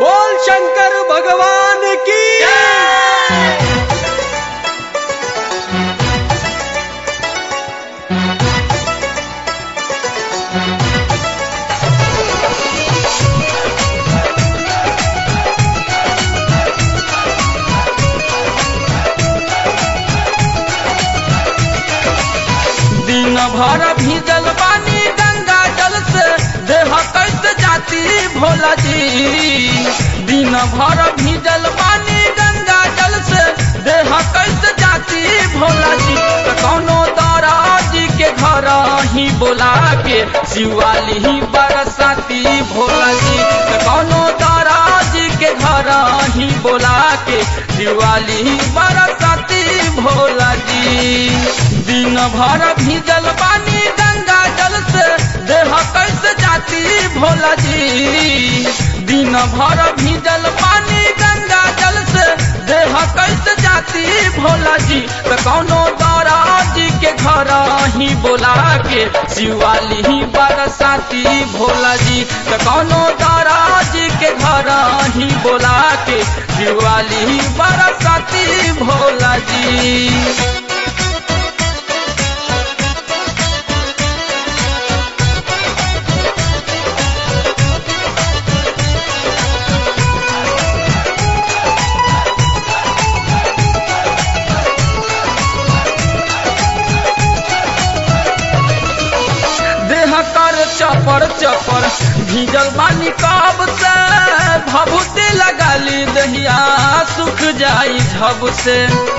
बोल शंकर भगवान की दिन भर भीजल पानी गंगा जल से देह कैसे जाती भोला जी दिन भर भीजल पानी गंगा जल से देह कैसे जाती भोला जी त कौनो दाराजी के घर ही बोला के शिवाली ही बरसाती भोला जी त कौनो दाराजी के घर ही बोला के शिवाली ही बरसाती भोला जी दिन भर भीजल पानी गंगा जल से देह कैसे जाती भोला जी दिन भर भीजल पानी गंगा जल से देह कैसे जाती भोला जी तो कौनो दौरा जी के घर ही बोला के शिवाली ही बरसाती भोला जी तो कौनो दौरा जी के घर ही बोला के शिवाली ही बरसाती भोला जी देह कर चपर चपर भीजल बानी कब से भभूति लगाली दहिया सुख जाई झब से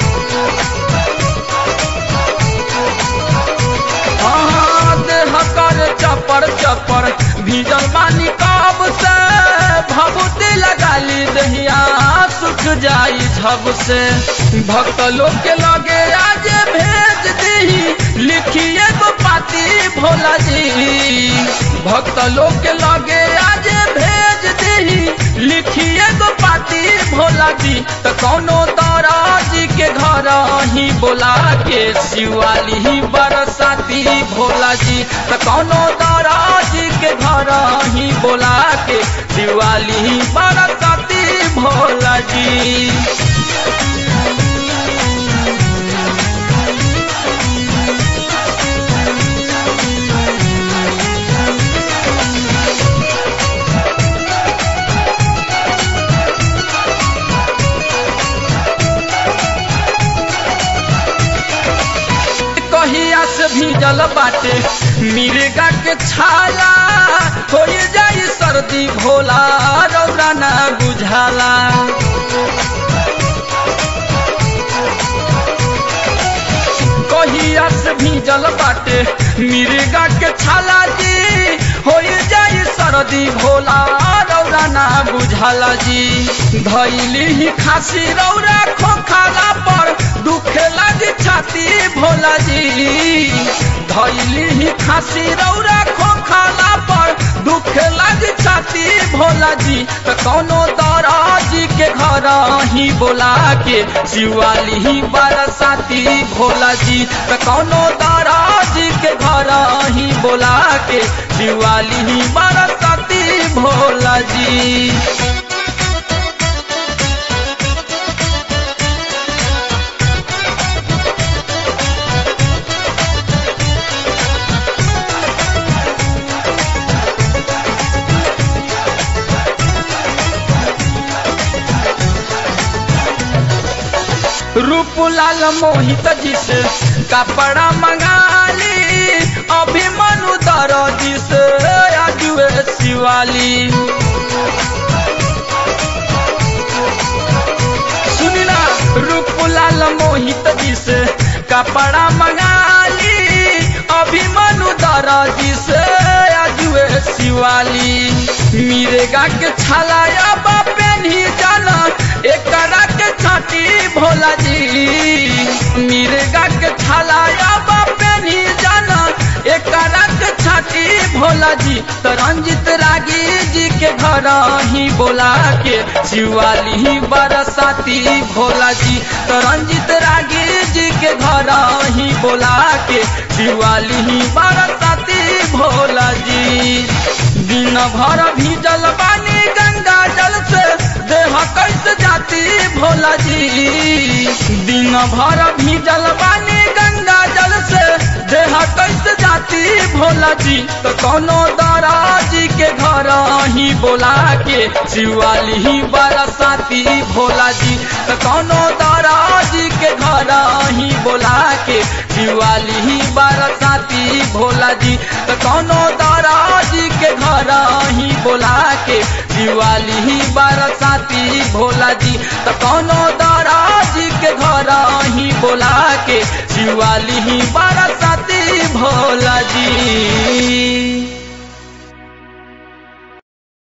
हाँ, देह कर चपर चपर भीजल बानी कब से भभूति लगाली दहिया सुख जाई झब से भक्त लोग के लगे आज भेज दी लिखिए गो पाती भोला जी भक्त लोग के लगे आज भेज दी लिखिए गो पाती भोला जी तो कौनो तारा जी के घर ही बोला के शिवाली ही बरसाती भोला जी तो कौनो तारा जी के घर ही बोला के शिवाली ही बरसाती भोला जी कहिया से भीजल बाटे मिर्गा के छाला हो जाई सर्दी भोला रौरा ना बुझाला कहिया से भीजल बाटे मिर्गा के छाला जी हो जाई सर्दी भोला रौरा ना बुझाला जी धैली ही खासी रौरा खोखाला पर दुखे लगी छाती भोला जी धैली ही खासी रौरा खोखाला पर दुखे लगी छाती भोला जी तो कौनो दौरा जी के घर ही बोला के शिवाली ही बरसाती भोला जी तो कौनो दौरा जी के घर ही बोला के शिवाली ही बरसाती भोला जी रूपलाल मोहित जी से कपड़ा मंगाली अभिमनु दरजी से आजुए शिवाली सुनिना रूपलाल मोहित जी से कपड़ा मंगाली अभिमनु दरजी से आजुए शिवाली मिरेगा के छलाया बापे नहीं जाना एकरा के छाटी भोला जी मिर्गा के छलाया बापे नहीं जाना एकरा के छाटी भोला जी तो रंजित रागी जी के घर ही बोला के शिवाली ही बरसाती भोला जी तो रंजित रागी जी के घर ही बोला के शिवाली ही बरसाती भोला जी दिन भर भीजल पानी गंगा जल से बरसाती भोला जी दिन भर भीजल बानी गंगा जल से देह कैसे जाती भोला जी तो कोनो दराजी के घर ही बोला के शिवाली ही बरसाती भोला जी तो कोनो दराजी के घर ही बोला के शिवाली ही बरसाती भोला जी तो कोनो दराजी के घर ही बोला के शिवाली ही बरसाती भोला जी तो कोनो दराजी के घर ही बोला के शिवाली ही बरसाती भोला जी